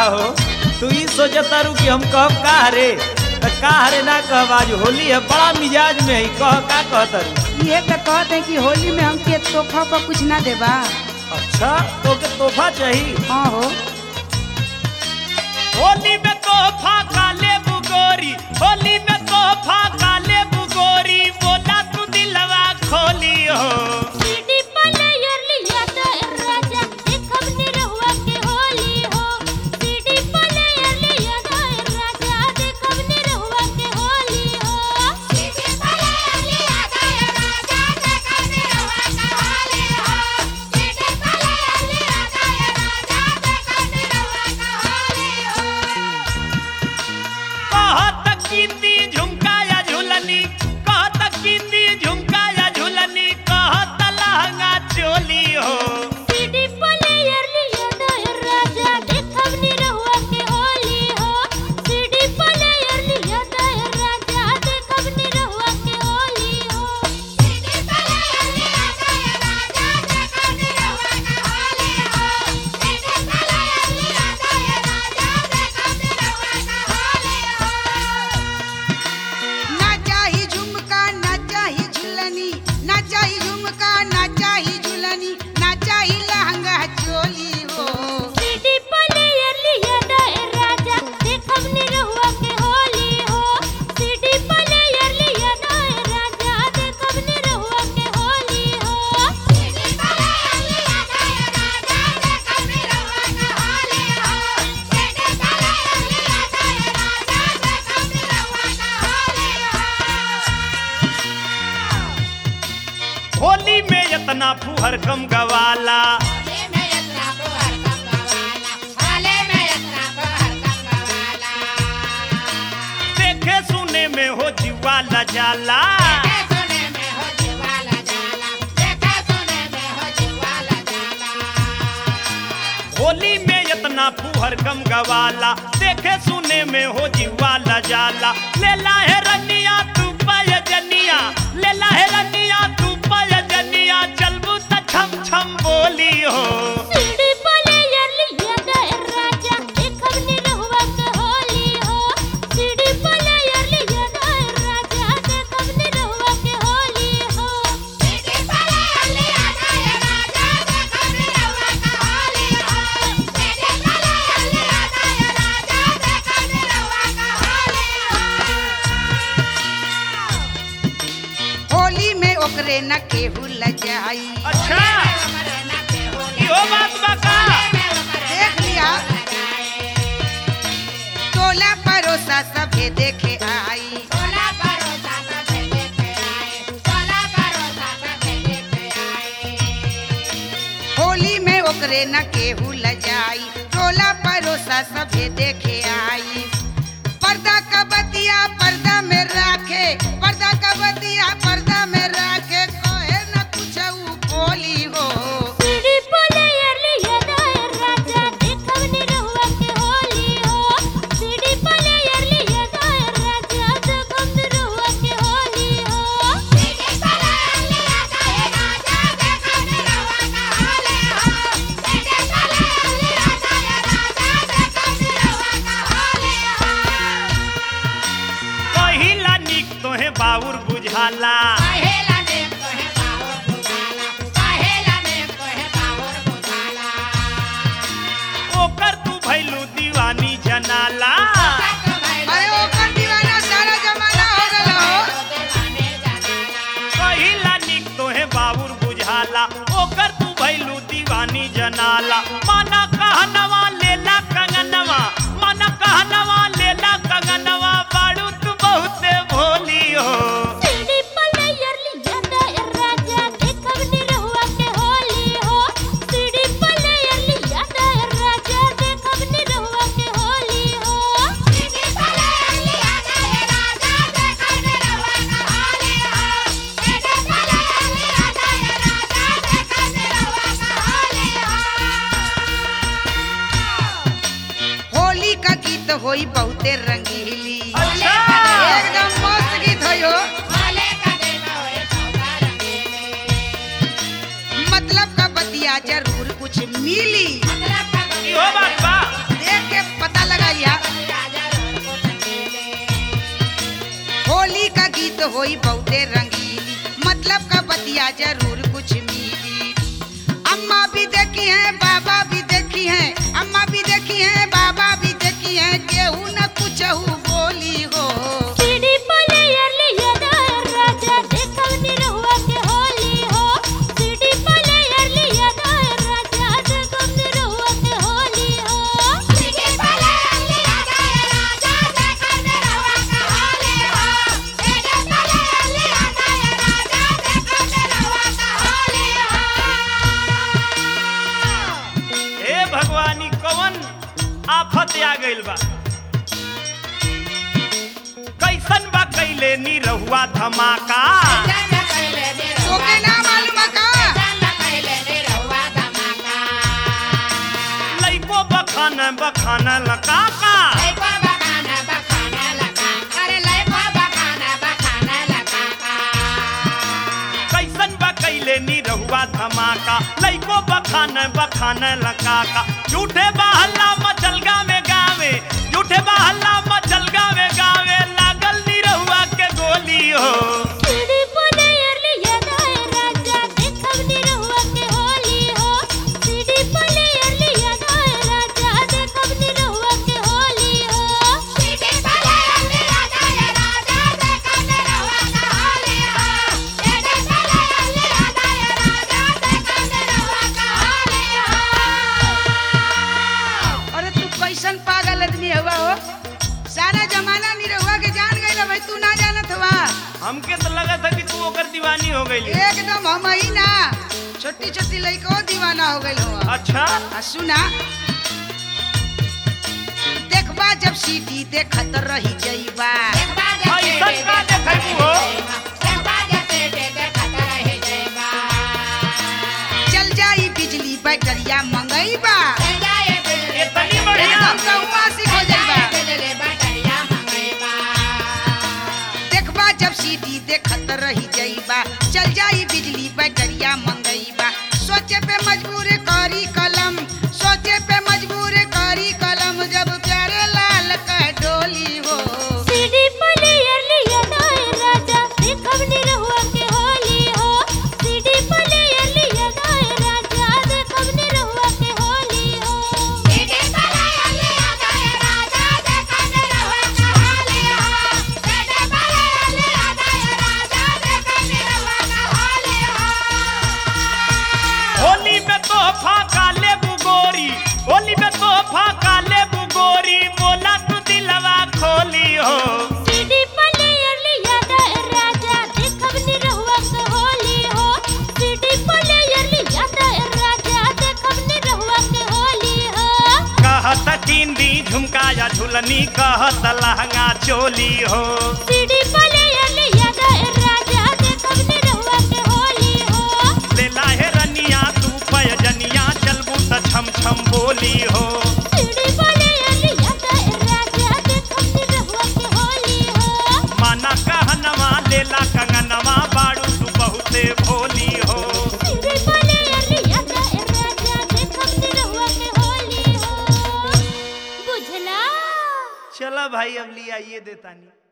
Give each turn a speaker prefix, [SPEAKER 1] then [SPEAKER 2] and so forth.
[SPEAKER 1] हो तू ही सोचता रू कि हम कह का रे त का रे ना कह आज होली है बड़ा मिजाज में है कह का कहता रू
[SPEAKER 2] ये तो कहते हैं कि होली में हमके तोहफा पर कुछ ना देबा
[SPEAKER 1] अच्छा तो के तोहफा चाहिए
[SPEAKER 2] हाँ हो
[SPEAKER 1] होली में तोहफा काले बुगोरी होली में तोहफा काले बुगोरी बोला तू दिलवा खोली हो
[SPEAKER 3] सीडी प्लेयर लिया तो राजा देखब ने रहुआ के होली हो सीडी प्लेयर लिया तो राजा देखब ने रहुआ के होली हो सीडी प्लेयर लिया तो राजा देखब ने रहुआ के होली हो सीडी प्लेयर लिया तो राजा देखब ने रहुआ के होली हो
[SPEAKER 1] कहत कीती झुमका या झुलनी कहत कीती झुमका या झुलनी कहत लहंगा चोली हो
[SPEAKER 3] सीडी प्लेयर लिया तो राजा देखब ने रहुआ के होली हो सीडी प्लेयर लिया तो राजा देखब ने रहुआ के होली हो सीडी प्लेयर लिया तो राजा देखब ने रहुआ के होली हो सीडी प्लेयर लिया तो राजा देखब ने रहुआ के होली हो
[SPEAKER 2] ना चाही झुमका ना चाही झुलनी ना चाही झुमका ना चाही झुलनी ना चाही लहंगा चोली हो
[SPEAKER 3] सीडी प्लेयर लिया तो राजा देखब ने रहुआ के होली हो सीडी प्लेयर लिया तो राजा देखब ने रहुआ के होली हो सीडी प्लेयर लिया तो राजा देखब ने रहुआ के होली हो सीडी प्लेयर लिया तो राजा देखब ने रहुआ के होली हो
[SPEAKER 1] होली में इतना फुहर कम गवाला
[SPEAKER 3] होली में यत्रा को हर कम गवाला होली में यत्रा को हर कम गवाला
[SPEAKER 1] देखे सुने में हो जीवाला जाला
[SPEAKER 3] देखे सुने में हो जीवाला जाला देखे सुने में हो जीवाला जाला
[SPEAKER 1] होली में इतना फुहर कम गवाला देखे सुने में हो जीवाला जाला लेला है रनिया तू पाय जनिया लेला है रनिया तू पाय जनिया चलबू त छम छम बोली हो
[SPEAKER 3] सीडी प्लेयर लिया तो राजा देखब ने रहुआ के होली हो सीडी प्लेयर लिया तो राजा देखब ने रहुआ के होली हो सीडी प्लेयर लिया तो राजा देखब ने रहुआ के होली हो सीडी प्लेयर लिया तो राजा देखब ने रहुआ के होली हो
[SPEAKER 2] होली में ओकरे न केहू लजाई
[SPEAKER 1] अच्छा इहो बात बा का
[SPEAKER 2] देख लिया टोला परोसा सभे देखे आई
[SPEAKER 3] सोला परोसा सब देखे आए सोला परोसा सब देखे आए
[SPEAKER 2] होली में ओकरे न केहू लजाई टोला परोसा सभे देखे आई पर्दा का बतिया पर्दा में राखे पर्दा का बतिया पर्दा में राखे कहे न कुछ बोली हो
[SPEAKER 3] सीडी प्लेयर लिया तो राजा देखब ने रहुआ के होली हो सीडी प्लेयर लिया तो राजा देखब ने रहुआ के होली हो सीडी प्लेयर लिया तो राजा देखब ने रहुआ के होली हो सीडी प्लेयर लिया तो राजा देखब ने रहुआ के होली हो
[SPEAKER 1] पहिला निक तोहे बाउर बुझाला
[SPEAKER 3] पहेला ने तोहे बावर बुझाला पहेला ने तोहे बावर बुझाला
[SPEAKER 1] ओकर तू भैलू दीवानी जनाला
[SPEAKER 2] अरे ओकर दीवाना सारा जमाना हो गल हो
[SPEAKER 1] पहिला निक तोहे बाउर बुझाला ओकर तू भैलू दीवानी जनाला माना कहनवा लेला कंगनवा माना कहनवा लेला कंगनवा बाड़ू तू बहुते भोली हो
[SPEAKER 3] सीडी प्लेयर लिया तो राजा देखब ने रहुआ के होली हो सीडी प्लेयर लिया तो राजा देखब ने रहुआ के होली हो सीडी प्लेयर लिया तो राजा देखब ने रहुआ के होली हो सीडी प्लेयर लिया तो राजा देखब ने रहुआ के होली हो
[SPEAKER 2] होली का गीत होई बहुते रंगीली
[SPEAKER 1] अच्छा
[SPEAKER 2] एकदम मस्त गीत होई हो
[SPEAKER 3] भोले का दिन होए सौदा रंगीले
[SPEAKER 2] मतलब का बतिया जरूर कुछ मिली
[SPEAKER 3] मतलब का
[SPEAKER 1] इहो बात बा
[SPEAKER 2] देख के होई बहुते रंगीली मतलब का बतिया जरूर कुछ मिली अम्मा भी देखी है बाबा भी देखी है अम्मा भी देखी है बाबा भी देखी है केहू न कुछ बोली हो
[SPEAKER 3] सीडी प्लेयर लिया दायर राजा देखब निरहुआ के होली हो सीडी प्लेयर लिया दायर राजा देखब निरहुआ के होली हो सीडी प्लेयर लिया दायर राजा देखब निरहुआ के होली हो सीडी प्लेयर लिया दायर राजा देखब निरहुआ के होली हो
[SPEAKER 1] हे भगवानी कवन आफत आ गइल बा कैसन बा कैले नी रहुआ धमाका
[SPEAKER 2] तोके ना मालूम है का
[SPEAKER 1] लइको बखान बखान लकाका कैसन बा कैले नी रहुआ धमाका लइको बखान बखान लकाका झूठे बहल्ला मचलगा में गावे झूठे बहल्ला मचलगा में गावे लागल नी रहुआ के गोली हो
[SPEAKER 3] सीडी प्लेयर लिया दायर राजा देखब निरहुआ के होली हो सीडी प्लेयर लिया दायर राजा देखब निरहुआ के होली हो सीडी प्लेयर लिया दायर राजा देखब निरहुआ के होली हो सीडी प्लेयर लिया दायर राजा देखब निरहुआ के होली हो
[SPEAKER 2] अरे तू कैसन पागल आदमी हुआ हो सारा जमाना निरहुआ के जान गइल भाई तू ना जानत हुआ
[SPEAKER 1] हमके तो लगा था कि तू ओकर दीवानी हो गई
[SPEAKER 2] एकदम हम ही ना छोटी छोटी लड़को दीवाना हो गइल हुआ
[SPEAKER 1] अच्छा
[SPEAKER 2] आ सुना देखबा जब सीटी देखत रही जइबा
[SPEAKER 1] ऐसन का देखै हो
[SPEAKER 2] चल जाई बिजली बैटरिया मंगईबा
[SPEAKER 1] इतनी बढ़िया
[SPEAKER 2] एकदम कौआ सिख हो जइबा देखबा जब सीटी देखत रही जइबा चल जाई बिजली बैटरिया मंगईबा सोचे पे मजबूर करी कलम सोचे पे मजबूर करी कलम जब प्यारे लाल का डोली हो
[SPEAKER 3] सीडी प्लेयर लिया दायर राजा देखब निरहुआ के होली हो सीडी प्लेयर लिया दायर राजा देखब निरहुआ के होली हो सीडी प्लेयर लिया दायर राजा देखब निरहुआ के होली हो सीडी प्लेयर लिया दायर राजा देखब निरहुआ के होली हो
[SPEAKER 1] होली में तोहफा का लेबू गोरी होली में तोहफा का लेबू गोरी बोला तू दिलवा खोली हो
[SPEAKER 3] सीडी प्लेयर लिया दायर राजा देखब निरहुआ के होली हो सीडी प्लेयर लिया दायर राजा देखब निरहुआ के होली हो
[SPEAKER 1] कहत टिंडी झुमका या झुलनी कहत लहंगा चोली हो
[SPEAKER 3] सीडी प्लेयर लिया दायर राजा देखब निरहुआ के होली हो
[SPEAKER 1] ले लाहे रनिया तू पयजनिया चलबू त छम छम बोली हो
[SPEAKER 3] सीडी प्लेयर लिया दायर राजा देखब निरहुआ के होली हो
[SPEAKER 1] माना कहनवा लेला कंगनवा बाड़ू तू बहुते भोली हो
[SPEAKER 3] सीडी प्लेयर लिया दायर राजा देखब निरहुआ के होली हो बुझला
[SPEAKER 1] चला भाई अब लिया ये देतानी